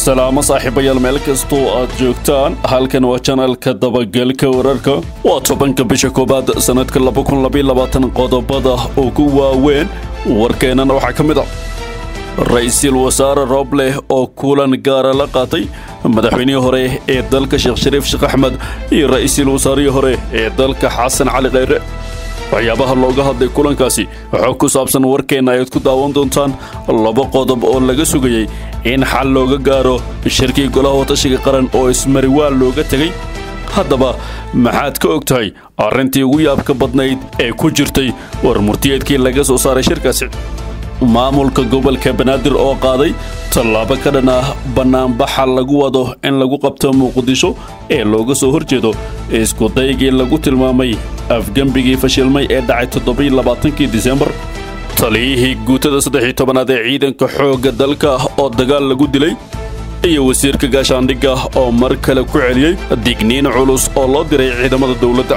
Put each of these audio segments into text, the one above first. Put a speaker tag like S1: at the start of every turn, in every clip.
S1: salaamo saaxiibayaal meel kastoo aad joogtaan halkan waa janalka dabagalka wararka waa tobanka bisha koowaad sannadka qodobada ugu waaweyn warkeennana waxaa ka mid a ra-iisul wasaare roobleh oo kulan gaara la qaatay madaxweynihii hore ee dalka sheekh shariif sheekh axmed iyo ra-iisul wasaarihii hore ee dalka xasan cali kheyre waxyaabaha looga hadlay kulankaasi waxaa ku saabsan warkeenna ayaad ku daawan doontaan laba qodob oo laga sugayey in xal looga gaaro shirkii golaha watashiga qaran oo ismariwaal looga tegey haddaba maxaad ka og tahay arrintii ugu yaabka badnayd ee ku jirtay war murtiyeedkii laga soo saaray shirkaasi maamulka gobolka banaadir oo qaaday tallaabo ka dhan ah bannaanbaxa lagu wado in lagu qabto muqdisho ee looga soo horjeedo iskudaygii lagu tilmaamay afgembigii fashilmay ee dhacay toddobailabaatankii disembar taliyihii guutada saddex-iyo tobanaad ee ciidanka xoogga dalka oo dagaal lagu dilay iyo wasiirka gaashaandhigga oo mar kale ku celiyey digniin culus oo loo diray ciidamada dowladda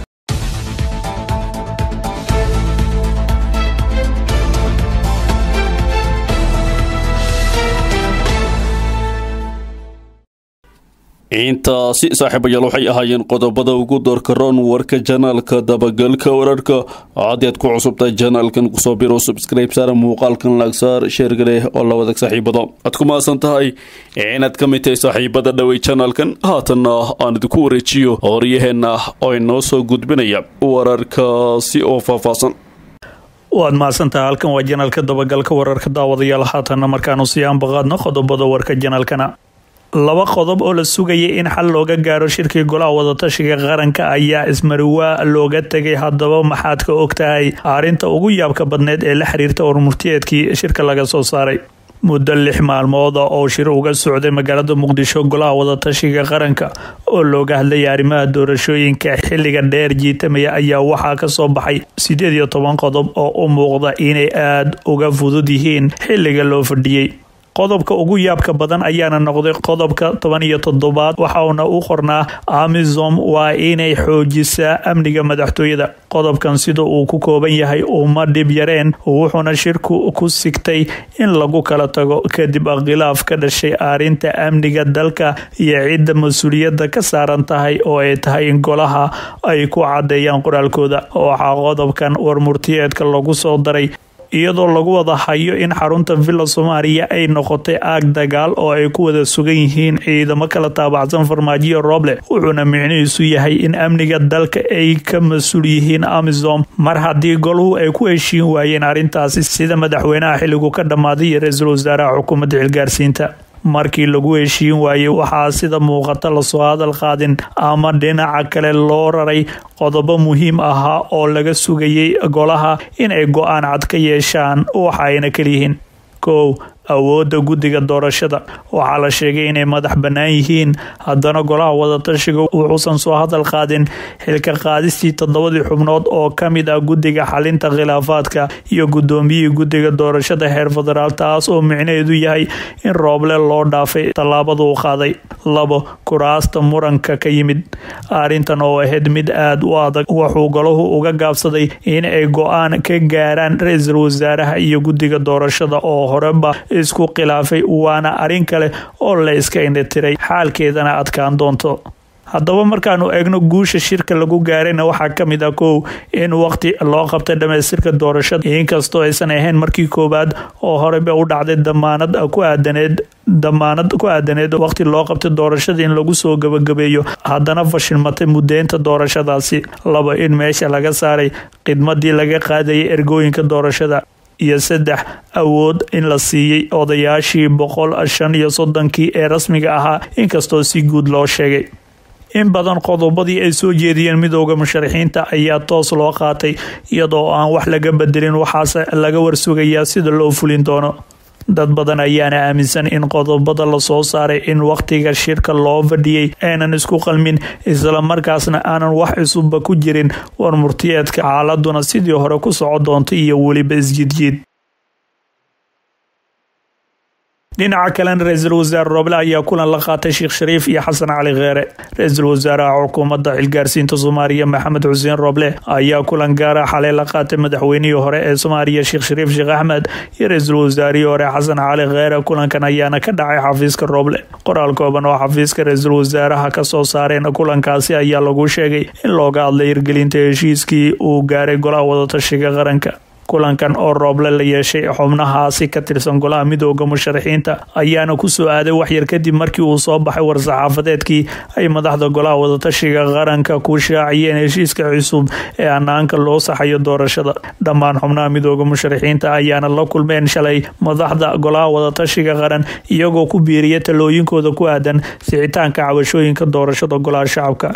S1: intaasi saaxiibayaal waxay ahaayeen qodobada ugu doorka roon warka janaalka dabagalka wararka haddii aad ku cusubtahay janaalkan kusoo biro subscribe saara muuqaalkan laagsaar sheergaleh oo la wadag saaxiibada aad ku maasan tahay inaad ka mid tahay saaxiibada dhowey janaalkan haatanna aan idinku wareejiyo horyaheenna oo inoo soo gudbinaya wararkaasi oo faahfaahsan
S2: waad mahadsantaha halkan waa janaalka dabagalka wararka daawadayaal haatanna markaanu sii aanbaqaadno qodobada warka janaalkana laba qodob oo la sugayay in xal looga gaaro shirkii golaha wadatashiga qaranka ayaa ismariwaa looga tegay haddaba maxaad ka og tahay arrinta ugu yaabka badneed ee la xiriirta warmurtiyeedkii shirka laga soo saaray muddo lix maalmooda oo shir uga socday magaalada muqdisho golaha wadatashiga qaranka oo looga hadlayay arrimaha doorashooyinka xilliga dheer jiitamaya ayaa waxaa ka soo baxay sideed iyo toban qodob oo u muuqda inay aada uga fudud yihiin xilliga loo fadhiyey qodobka ugu yaabka badan ayaana noqday qodobka toban iyo toddobaad waxauna u qornaa amisom waa inay xoojisaa amniga madaxtooyada qodobkan sida uu ku kooban yahay uma dhib yareen wuxuuna shirku ku sigtay in lagu kala tago kadib khilaaf ka dhashay arrinta amniga dalka iyo cidda mas-uuliyadda ka saaran tahay oo ay tahay in golaha ay ku cadeeyaan qoraalkooda waxaa qodobkan warmurtiyeedka lagu soo daray iyadoo lagu wada hayo in xarunta villa soomaaliya ay noqotay aag dagaal oo ay ku wada sugan yihiin ciidamo kala taabacsan farmaajiyo rooble wuxuuna micnihiisu yahay in amniga dalka ay ka mas-uul yihiin amisom mar haddii goluhu ay ku heshiin waayeen arrintaasi sida madaxweynaha xilligu ka dhammaaday iyo ra-iisul wasaaraha xukuumadda xilgaarsiinta markii lagu heshiin waayey waxaa sida muuqata lasoo hadal qaadin ama dhinaca kale loo raray qodobo muhiim ahaa oo laga sugayay golaha in ay go-aan cad ka yeeshaan waxa ayna kaliyihiin kow awoodda guddiga doorashada waxaa la sheegay inay madax bannaan yihiin haddana golaha wadatashiga wuxuusan soo hadal qaadin xilka qaadistii toddobadii xubnood oo ka mid ah guddiga xalinta khilaafaadka iyo guddoomiyihii guddiga doorashada heer federaal taas oo micnaheedu yahay in rooble loo dhaafay tallaabada uu qaaday labo kuraasta muranka ka yimid arrintan oo ahayd mid aada u adag wuxuu golahu uga gaabsaday in ay go-aan ka gaaraan ra-iisul wasaaraha iyo guddiga doorashada oo horeba isku khilaafay waana arrin kale oo la iska indhatiray xaalkeedana adkaan doonto haddaba markaanu eegno guusha shirka lagu gaarayna waxaa ka mid ah kow in waqti loo qabtay dhamaystirka doorashada inkastoo aysan ahayn markii koowaad oo horeba u dhacday damaanad ku aadaneed damaanad ku aadaneed waqti loo qabtay doorashada in lagu soo gabagabeeyo haddana fashilmatay mudeynta doorashadaasi labo in meesha laga saaray khidmadii laga qaadayay ergooyinka doorashada iyo saddex awood in la siiyey odayaashii boqol shan iyo soddonkii ee rasmiga ahaa inkastoo si guud loo sheegay in badan qodobadii ay soo jeediyeen midooda musharaxiinta ayaa toos loo qaatay iyadoo aan wax laga bedelin waxaase laga warsugayaa sida loo fulin doono dad badan ayaana aaminsan in qodobada lasoo saaray in wakhtiga shirka loo fadhiyey aynan isku qalmin islamarkaasna aanan wax cusubba ku jirin war murtiyeedka xaaladuna sidii hore ku soco doonta iyo weliba isjidjiid dhinaca kalena ra-iisul wasaare roble ayaa kulan la qaatay sheekh shariif iyo xasan cali kheere ra-iisul wasaaraha xukuumadda xilgaarsiinta soomaaliya maxamed xuseen roble ayaa kulan gaara xalay la qaatay madaxweynihii hore ee soomaaliya sheekh shariif sheekh axmed iyo ra-iisul wasaarihii hore xasan cali kheere kulankan ayaana ka dhacay xafiiska roble qoraal kooban oo xafiiska ra-iisul wasaaraha kasoo saareen kulankaasi ayaa lagu sheegay in looga hadlay hirgelinta heshiiskii uu gaaray golaha wadatashiga qaranka kulankan oo rooble la yeeshay xubnahaasi ka tirsan golaha midooda musharaxiinta ayaana kusoo aaday waxyar kadib markii uu soo baxay war-saxaafadeedkii ay madaxda golaha wadatashiga qaranka ku shaaciyeen heshiiska cusub ee hanaanka loo saxayo doorashada dhammaan xubnaha midooda musharaxiinta ayaana la kulmeen shalay madaxda golaha wadatashiga qaran iyagoo ku biiriya talooyinkooda ku aadan sixitaanka cabashooyinka doorashada golaha shacabka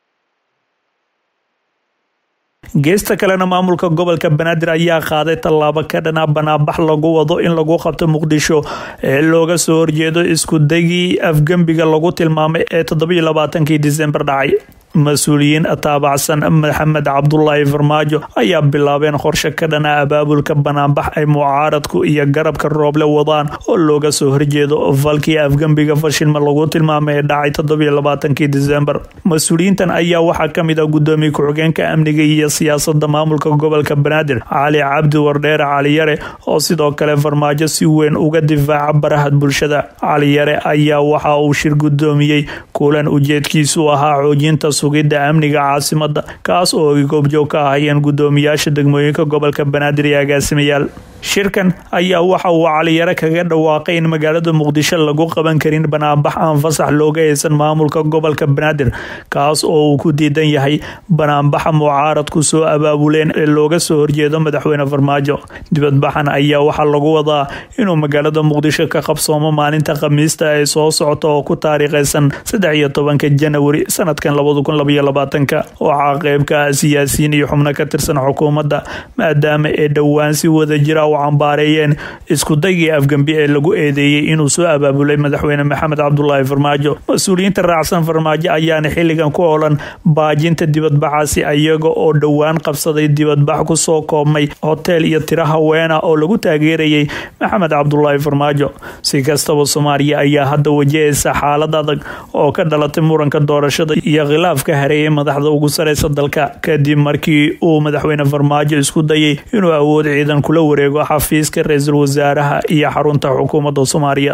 S2: geesta kalena maamulka gobolka banaadir ayaa qaaday tallaabo ka dhana banaabax lagu wado in lagu qabto muqdisho ee looga soo horjeedo iskudagii afgembiga lagu tilmaamay ee toddobiyo labaatankii disembar dhacay mas-uuliyiin taabacsan maxamed cabdulaahi farmaajo ayaa bilaabeen qorshe ka dhana abaabulka banaanbax ay mucaaradku iyo garabka rooble wadaan oo looga soo horjeedo falkii afgembiga fashilma lagu tilmaamay ee dhacay toddobiyo labaatankii disembar mas-uuliyiintan ayaa waxaa kamid ah gudoomiye ku-xigeenka amniga iyo siyaasada maamulka gobolka banaadir cali cabdi wardheere caliyare oo sidoo kale farmaajo si weyn uga difaaca baraha bulshada caliyare ayaa waxa uu shir gudoomiyey kulan ujeedkiisu ahaa xoojinta sugidda amniga caasimada kaas oo ay goobjoog ka ahayeen gudoomiyaasha degmooyinka gobolka banaadir iyo agaasimayaal shirkan ayaa waxa uu caliyare kaga dhawaaqay in magaalada muqdisho lagu qaban karin banaanbax aan fasax looga haysan maamulka gobolka banaadir kaas oo uu ku diidan yahay banaanbaxa mucaaradku soo abaabuleen ee looga soo horjeedo madaxweyne farmaajo dibadbaxan ayaa waxaa lagu wadaa inuu magaalada muqdisho ka qabsoomo maalinta khamiista ay soo socoto oo ku taariikhaysan saddex iyo tobanka janawari sanadkan labada kun labaiyo labaatanka waxaa qeybka ah siyaasiyiin iyo xubno ka tirsan xukuumadda maadaama ee dhowaan si wada jira u cambaareeyeen iskudagii afgembi ee lagu eedeeyey inuu soo abaabulay madaxweyne maxamed cabdulaahi farmaajo mas-uuliyiinta raacsan farmaajo ayaana xilligan ku olan baajinta dibadbaxaasi iyaga oo dhowaan qabsaday dibadbax kusoo koobmay hotel iyo tiro haweena oo lagu taageerayay maxamed cabdulaahi farmaajo si kastaba soomaaliya ayaa hadda wajahaysa xaalad adag oo ka dhalatay muranka doorashada iyo khilaafka hareeyay madaxda ugu sareysa dalka kadib markii uu madaxweyne farmaajo isku dayay inuu awood ciidan kula wareego xafiiska ra-iisul wasaaraha iyo xarunta xukuumadda soomaaliya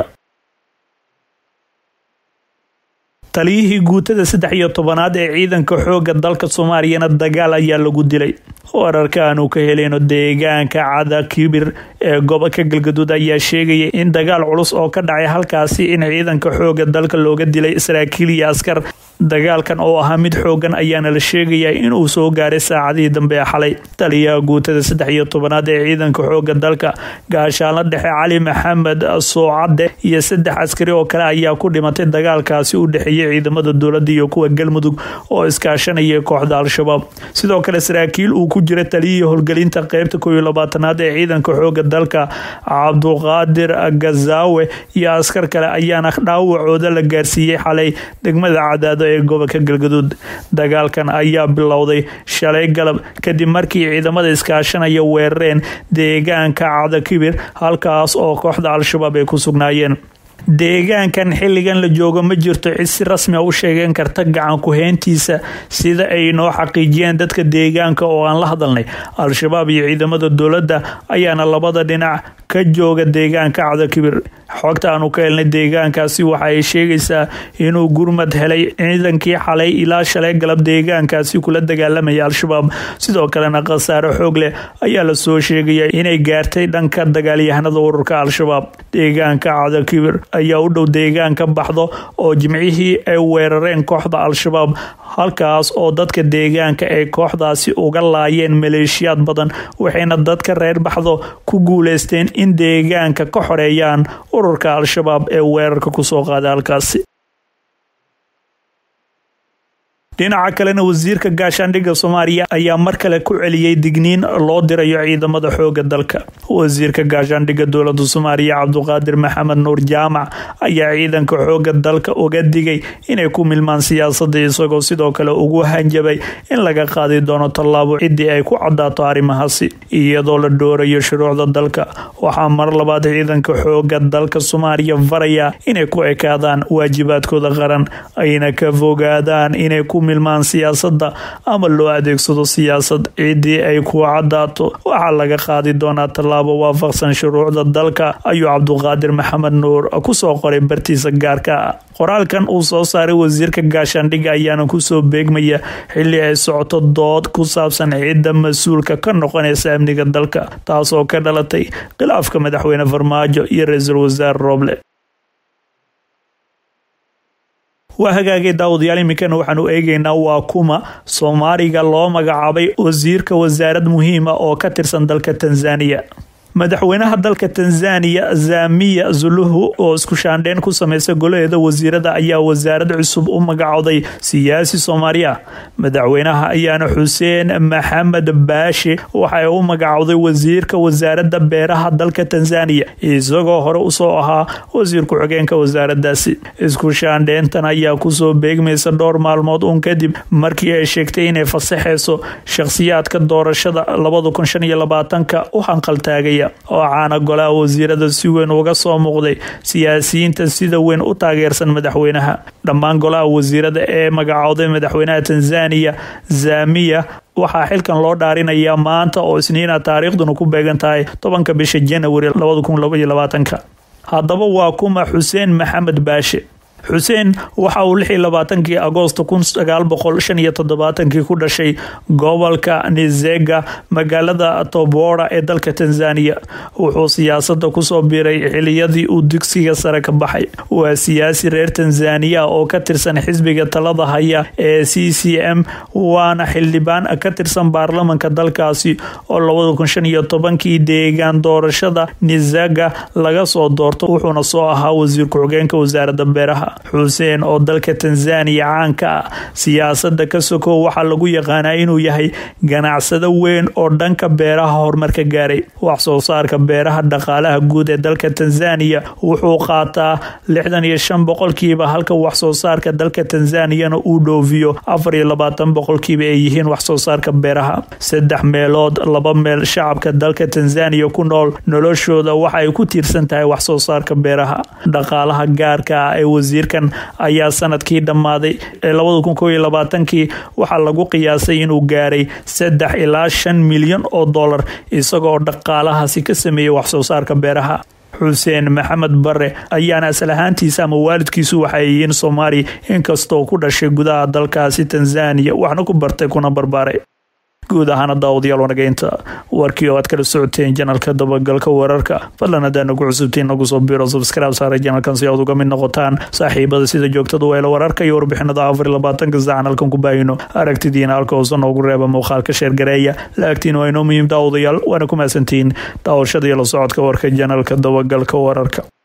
S2: taliyihii guutada saddex iyo tobanaad ee ciidanka xooga dalka soomaaliyana dagaal ayaa lagu dilay wararka aanu ka heleyno deegaanka cada kibir ee gobolka galgaduud ayaa sheegaya in dagaal culus oo ka dhacay halkaasi in ciidanka xooga dalka looga dilay saraakiil iyo askar dagaalkan oo ahaa mid xoogan ayaana la sheegayaa inuu soo gaaray saacadihii dambe ee xalay taliyaha guutada saddex iyo tobanaad ee ciidanka xooga dalka gaashaanla dhexe cali maxamed soocadde iyo saddex askari oo kale ayaa ku dhimatay dagaalkaasi u dhexeeyay ciidamada dowladda iyo kuwa galmudug oo iskaashanaya kooxda al-shabaab sidoo kale saraakiil uu ku jira taliyihii howlgelinta qeybta kooiyo labaatanaad ee ciidanka xooga dalka cabduqaadir gazaawe iyo askar kale ayaana dhaawacooda la gaarsiiyey xalay degmada cadaado ee gobolka galgaduud dagaalkan ayaa bilowday shalay galab kadib markii ciidamada iskaashanaya weerareen deegaanka cadakibir halkaas oo kooxda al-shabaab ay ku sugnaayeen deegaankan xilligan la joogo ma jirto cid si rasmi a u sheegan karta gacan ku-heyntiisa sida ay noo xaqiijiyeen dadka deegaanka oo aan la hadalnay al-shabaab iyo ciidamada dowladda ayaana labada dhinac ka jooga deegaanka cadakibir xogta aanu ka helnay deegaankaasi waxa ay sheegaysaa inuu gurmad helay ciidankii xalay ilaa shalay galab deegaankaasi kula dagaalamaya al-shabaab sidoo kalena khasaare xoog leh ayaa lasoo sheegaya inay gaartay dhanka dagaalyahanada ururka al-shabaab deegaanka cadakibir ayaa u dhow deegaanka baxdo oo jimcihii ay weerareen kooxda al-shabaab halkaas oo dadka deegaanka ay kooxdaasi uga laayeen maleeshiyaad badan waxayna dadka reer baxdo ku guuleysteen in deegaanka ka xoreeyaan ururka al-shabaab ee weerarka kusoo qaaday halkaasi dhinaca kalena wasiirka gaashaandhigga soomaaliya ayaa mar kale ku celiyey digniin loo dirayo ciidamada xooga dalka wasiirka gaashaandhigga dowlada soomaaliya cabduqaadir maxamed nuur jaamac ayaa ciidanka xooga dalka uga digay inay ku milmaan siyaasadda isagoo sidoo kale ugu hanjabay in laga qaadi doono tallaabo ciddii ay ku cadaato arrimahaasi iyadoo la dhoorayo shuruucda dalka waxaa mar labaad ciidanka xooga dalka soomaaliya faraya inay ku ekaadaan waajibaadkooda qaran ayna ka fogaadaan inay ku milmaan siyaasadda ama loo adeegsado siyaasad ciddii ay ku cadaato waxaa laga qaadi doonaa tallaabo waafaqsan shuruucda dalka ayuu cabduqaadir maxamed nuur kusoo qoray bartiisa gaarka ah qoraalkan uu soo saaray wasiirka gaashaandhigga ayaana kusoo beegmaya xilli ay socoto dood ku saabsan cidda mas-uulka ka noqonaysa amniga dalka taasoo ka dhalatay khilaafka madaxweyne farmaajo iyo ra-iisul wasaare rooble waa hagaagay daawadayaal iminkana waxaanu eegeynaa waa kuma soomaaliga loo magacaabay wasiirka wasaarad muhiima oo ka tirsan dalka tanzaniya madaxweynaha dalka tanzaniya zamiya zuluhu oo isku shaandheyn ku sameysay golaheeda wasiirada ayaa wasaarad cusub u magacooday siyaasi soomaaliya madaxweynaha ayaana xuseen maxamed baashe waxay u magacowday wasiirka wasaarada beeraha dalka tanzaniya isagoo hore usoo ahaa wasiir ku-xigeenka wasaaradaasi isku shaandheyntan ayaa kusoo beegmaysa dhowr maalmood uun kadib markii ay sheegtay inay fasaxeyso shakhsiyaadka doorashada labada kun shan iyo labaatanka u hanqaltaagaya oo caana golaha wasiirada si weyn uga soo muuqday siyaasiyiinta sida weyn u taageersan madaxweynaha dhammaan golaha wasiirada ee magacooday madaxweynaha tanzaniya zamiya waxaa xilkan loo dhaarinayaa maanta oo isniina taariikhduna ku beegan tahay tobanka bisha janawari labada kun labaiyo labaatanka haddaba waa kuma xuseen maxamed baashe xuseen waxa uu lix iyo labaatankii agoosto kun sagaal boqol shan iyo toddobaatankii ku dhashay gobolka nizega magaalada tobora ee dalka tanzaniya wuxuu siyaasada kusoo biiray xiliyadii uu dugsiga sare ka baxay waa siyaasi reer tanzaniya oo ka tirsan xisbiga talada haya ee c c m waana xildhibaan ka tirsan baarlamanka dalkaasi oo labada kun shan iyo tobankii deegaan doorashada nizega laga soo doorto wuxuuna soo ahaa wasiir ku-xigeenka wasaarada beeraha xuseen oo dalka tanzaniya caanka ah siyaasada ka sokow waxaa lagu yaqaanaa inuu yahay ganacsado weyn oo dhanka beeraha horumarka gaaray wax soo saarka beeraha dhaqaalaha guud ee dalka tanzaniya wuxuu qaataa lixdan iyo shan boqolkiiba halka wax soo saarka dalka tanzaniyana uu dhoofiyo afar iyo labaatan boqolkiiba ay yihiin wax soo saarka beeraha saddex meelood laba meel shacabka dalka tanzaniya ku nool noloshooda waxa ay ku tiirsan tahay wax soo saarka beeraha dhaqaalaha gaarka ah ee wasiirkan ayaa sanadkii dhammaaday ee labada kun koob iyo labaatankii waxaa lagu qiyaasay inuu gaaray saddex ilaa shan milyan oo dollar isagoo dhaqaalahaasi ka sameeyey wax soo saarka beeraha xuseen maxamed bare ayaana asal ahaantiisa ama waalidkiisu waxay yihiin soomaali inkastoo ku dhashay gudaha dalkaasi tanzaniya waxna ku bartay kuna barbaaray guud ahaana daawadayaal wanageynta warkii oo aad kala socoteen janalka dabagalka wararka fadlan haddaa nagu cusubtiin nagu soo biro subscribe saara janalkan si aad uga mid noqotaan saaxiibada sida joogtada weela wararka iyo warbixinada afar labaatanka saacan halkan ku baahino aragtidiina halka hoose noogu reeba muuqaalka sheergareeya laagtiin waa inoo muhiim daawadayaal waana ku mahadsantihiin daawashada iyo la socodka warka janalka dabagalka wararka